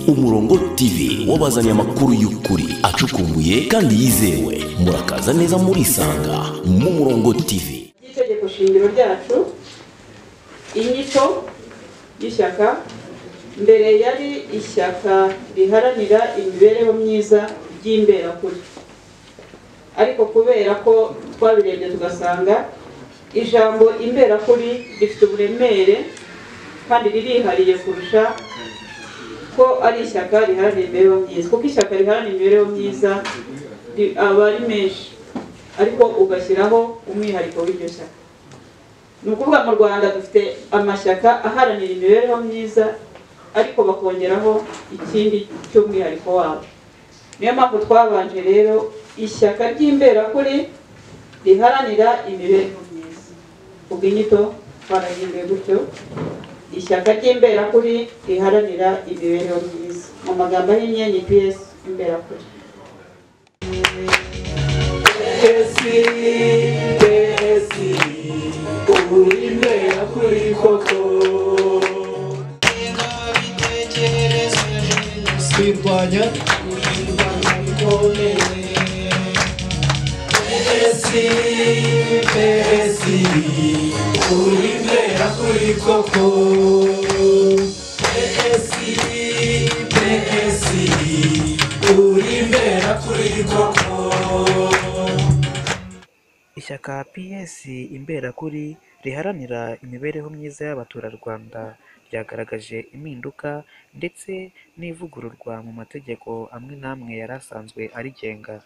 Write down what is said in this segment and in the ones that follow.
umurongo tv wabazanye amakuru y'ukuri acukumbuye kandi yizewe murakaza neza murisanga mu murongo tv ry'itegeko shingiro ryacu inyito y'ishyaka mbere yari ishyaka riharanira imibereho myiza ry'imberakuri ariko kubera ko twabirebye tugasanga ijambo imberakuri rifite uburemere kandi ririhariye kurusha ko ari ishyaka riharanira imibereho myiza kuko ishyaka riharanira imibereho myiza ri- aba ari menshi ariko ugashyiraho umwihariko w'iryo shyaka ni ukuvuga mu rwanda dufite amashyaka aharanira imibereho myiza ariko bakongeraho ikindi cy'umwihariko wabo niyo mpamvu twabanje rero ishyaka ry'imberakuri riharanira imibereho myiza ubwo inyito twarahinduye gutyo ishyaka ry'imberakuri riharanira imibereho myiza mu magambo ahinnye ni ps imberakuri Esi, Esi, urinde yakuri koko. Kwirwanya, kwirwanya bikomeye. Esi, Esi, urinde yakuri koko. Esi, Esi, urinde yakuri koko. Ishyaka PS Imberakuri riharanira imibereho myiza y'abaturarwanda ryagaragaje impinduka ndetse n'ivugururwa mu mategeko amwe n'amwe yari asanzwe arigenga.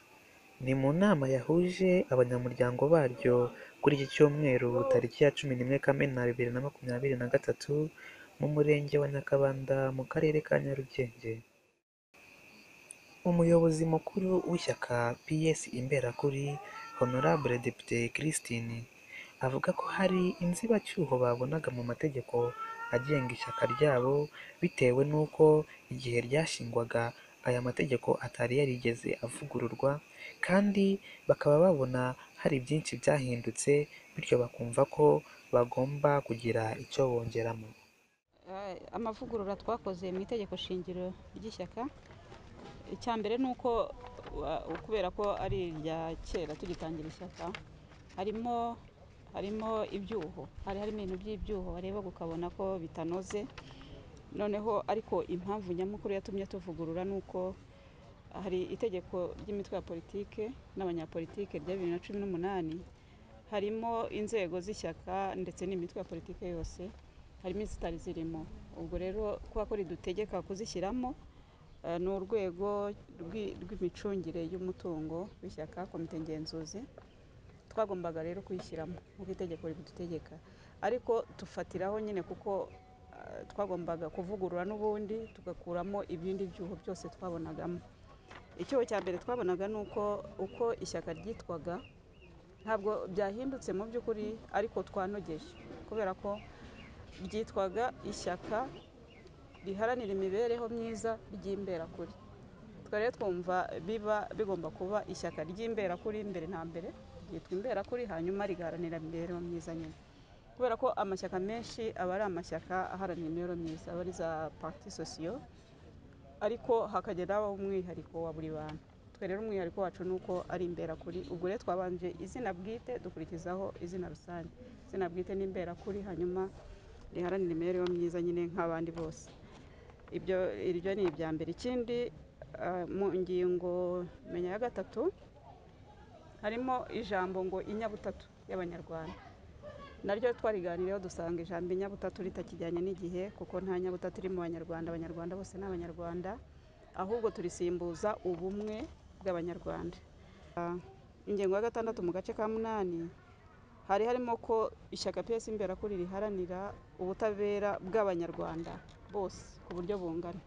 Ni mu nama yahuje abanyamuryango baryo kuri iki cyumweru tariki ya cumi n'imwe Kamena bibiri na makumyabiri na gatatu mu murenge wa Nyakabanda mu karere ka Nyarugenge. Umuyobozi mukuru w'ishyaka PS Imberakuri Honorable Depite Christine avuga ko hari inzibacyuho babonaga mu mategeko agenga ishyaka ryabo bitewe n'uko igihe ryashingwaga aya mategeko atari yarigeze avugururwa kandi bakaba babona hari byinshi byahindutse bityo bakumva ko bagomba kugira icyo bongeramo. Eh, amavugurura twakoze mu itegeko shingiro ry'ishyaka icya mbere ni uko wa- kubera ko ari irya kera tugitangira ishyaka harimo harimo ibyuho hari harimo ibintu by'ibyuho wareba ukabona ko bitanoze noneho ariko impamvu nyamukuru yatumye tuvugurura ni uko hari itegeko ry'imitwe ya politike n'abanyapolitike rya bibiri na cumi n'umunani harimo inzego z'ishyaka ndetse n'imitwe ya politike yose harimo izitari zirimo ubwo rero kuba ko ridutegeka kuzishyiramo eh, ni urwego rw'i- rw'imicungire y'umutungo w'ishyaka komite ngenzuzi twagombaga rero kuyishyiramo nk'uko itegeko ribidutegeka ariko tufatiraho nyine kuko eh, twagombaga kuvugurura n'ubundi tugakuramo ibindi byuho byose twabonagamo icyuho cya mbere twabonaga ni uko uko ishyaka ryitwaga ntabwo byahindutse mu by'ukuri ariko twanogeje kubera ko ryitwaga ishyaka riharanira imibereho myiza ry'imberakuri twari twumva biba bigomba kuba ishyaka ry'imberakuri mbere na mbere ryitwa imberakuri hanyuma rigaharanira imibereho myiza nyine kubera ko amashyaka menshi aba ari amashyaka aharanira imibereho myiza aba ari za parti sosiyo ariko hakageraho umwihariko wa buri bantu twe rero umwihariko wacu ni uko ari imberakuri ubwo rero twabanje izina bwite dukurikizaho izina rusange izina bwite ni imberakuri hanyuma riharanira imibereho myiza nyine nk'abandi bose ibyo iryo ni ibya mbere ikindi eh, mu ngingo menya ya gatatu harimo ijambo ngo inyabutatu y'abanyarwanda naryo twariganiriyeho dusanga ijambo inyabutatu ritakijyanye n'igihe kuko nta nyabutatu iri mu banyarwanda abanyarwanda bose ni abanyarwanda ahubwo turisimbuza ubumwe bw'abanyarwanda Ah, ingingo ya gatandatu mu gace ka munani hari harimo ko ishyaka piyesi imberakuri riharanira ubutabera bw'abanyarwanda bose ku buryo bungana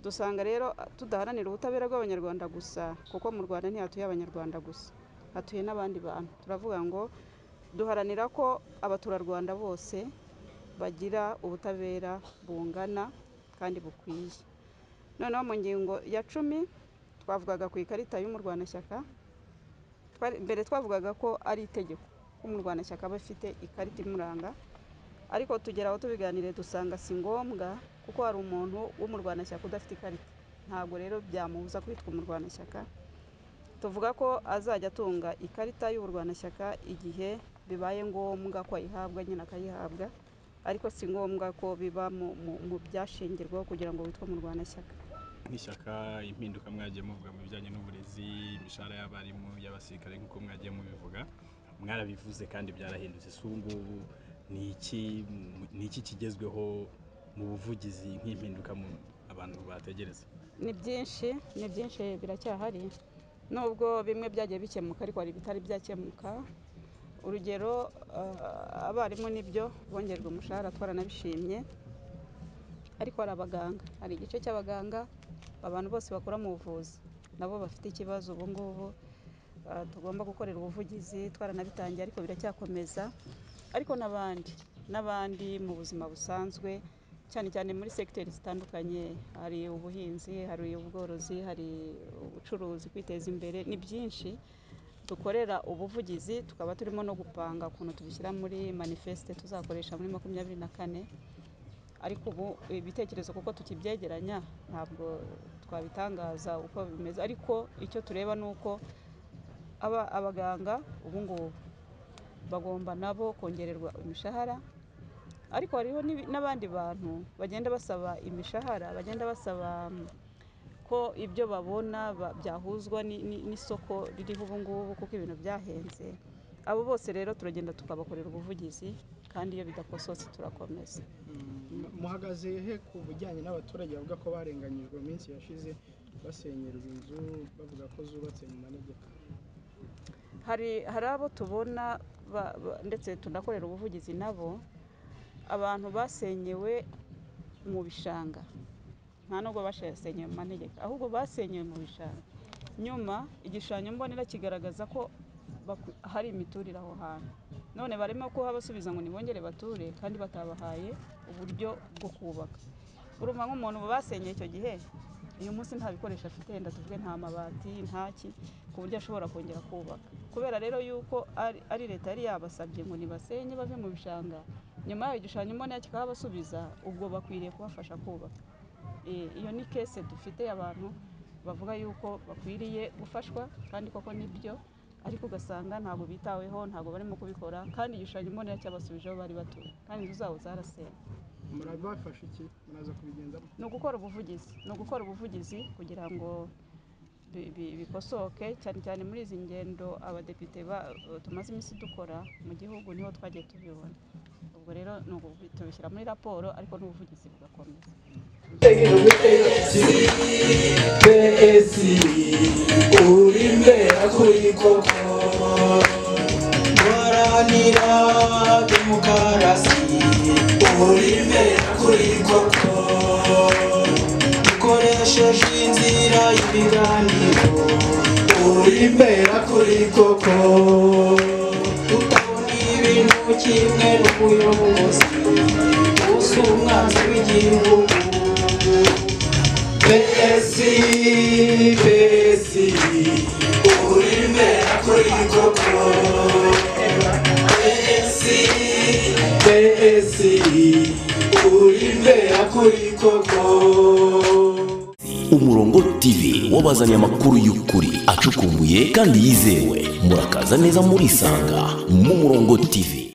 dusanga rero tudaharanira ubutabera bw'abanyarwanda gusa kuko mu rwanda ntihatuye abanyarwanda gusa hatuye n'abandi bantu turavuga ngo duharanira ko abaturarwanda bose bagira ubutabera bungana kandi bukwiye noneho mu ngingo ya cumi twavugaga ku ikarita y'umurwanashyaka Twari- mbere twavugaga ko ari itegeko umurwanashyaka aba afite ikarita imuranga ariko tugera aho tubiganire dusanga si ngombwa kuko hari umuntu w'umurwanashyaka udafite ikarita ntabwo rero byamubuza kwitwa umurwanashyaka tuvuga ko azajya atunga ikarita y'uburwanashyaka igihe bibaye ngombwa ko ayihabwa nyine akayihabwa ariko si ngombwa ko biba mu- mu- mu byashingirwaho kugira ngo witwe umurwanashyaka nk'ishyaka impinduka mwagiye muvuga mu bijyanye n'uburezi imishahara y'abarimu y'abasirikare nk'uko mwagiye mubivuga mwarabivuze kandi byarahindutse si ubu ngubu ni iki ni iki kigezweho mu buvugizi nk'impinduka mu abantu bategereza ni byinshi ni byinshi biracyahari nubwo bimwe byagiye bikemuka ariko hari ibitari byakemuka urugero eh, abarimu nibyo bongerwa umushahara twaranabishimye ariko hari abaganga hari igice cy'abaganga abantu bose bakora mu buvuzi nabo bafite ikibazo ubu ngubu eh, tugomba gukorera ubuvugizi twaranabitangiye ariko biracyakomeza ariko n'abandi n'abandi mu buzima busanzwe cyane cyane muri segiteri zitandukanye hari ubuhinzi hari ubworozi hari ubucuruzi kwiteza imbere ni byinshi dukorera ubuvugizi tukaba turimo no gupanga ukuntu tubishyira muri manifeste tuzakoresha muri makumyabiri na kane ariko ubu ibitekerezo kuko tukibyegeranya ntabwo twabitangaza uko bimeze ariko icyo tureba ni uko aba abaganga ubu ngubu bagomba nabo kongererwa imishahara ariko hariho n'ibi- n'abandi bantu bagenda basaba imishahara bagenda basaba mm, ko ibyo babona ba- byahuzwa ni- ni- n'isoko ririho ubu ngubu kuko ibintu byahenze abo bose rero turagenda tukabakorera ubuvugizi kandi iyo bidakosotse turakomeza muhagaze he ku bijyanye n'abaturage bavuga ko barenganyijwe mu minsi yashize basenyerwa inzu bavuga ko zubatse mu manegeka hari hari abo tubona ba- ba- ndetse tunakorera ubuvugizi nabo abantu basenyewe mu bishanga nta nubwo basenyewe mu manegeka ahubwo basenyewe mu bishanga nyuma igishushanyo mbonera kigaragaza ko baku- hari imiturire aho hantu none barimo kuhabasubiza ngo nibongere bature kandi batabahaye uburyo bwo kubaka urumva nk'umuntu basenyeye icyo gihe uyu munsi nta bikoresho afite wenda tuvuge nta mabati ntaki ku buryo ashobora kongera kubaka kubera rero yuko ari- ari leta yari yabasabye ngo nibasenye bave mu bishanga nyuma yaho igishushanyo mbonera kikahabasubiza ubwo bakwiriye kubafasha kubaka Eh, iyo ni kese dufite abantu bavuga yuko bakwiriye gufashwa kandi koko nibyo ariko ugasanga ntabwo bitaweho ntabwo barimo kubikora kandi igishushanyo mbonera cyabasubijeho bari batuye kandi inzu zabo zarasenywe murabafasha iki muraza kubigenzamo ni ugukora ubuvugizi ni ugukora ubuvugizi kugira ngo bi- bi- bikosoke cyane cyane muri izi ngendo abadepite ba- tumaze iminsi dukora mu gihugu niho twagiye tubibona ubwo rero ni ubu- tubishyira muri raporo ariko n'ubuvugizi bugakomeza pesi uri imbere kuri koko guharanira demokarasi uri imbere kuri koko dukoresheje inzira y'ibiganiro uri imbere kuri koko tutabona ibintu kimwe n'ubuyobozi usa umwanzi w'igihugu Besi, besi, ulimbera kulikoko Besi, besi, ulimbera kulikoko umurongo tv wabazaniye amakuru y'ukuri acukumbuye kandi yizewe murakaza neza murisanga mu murongo tv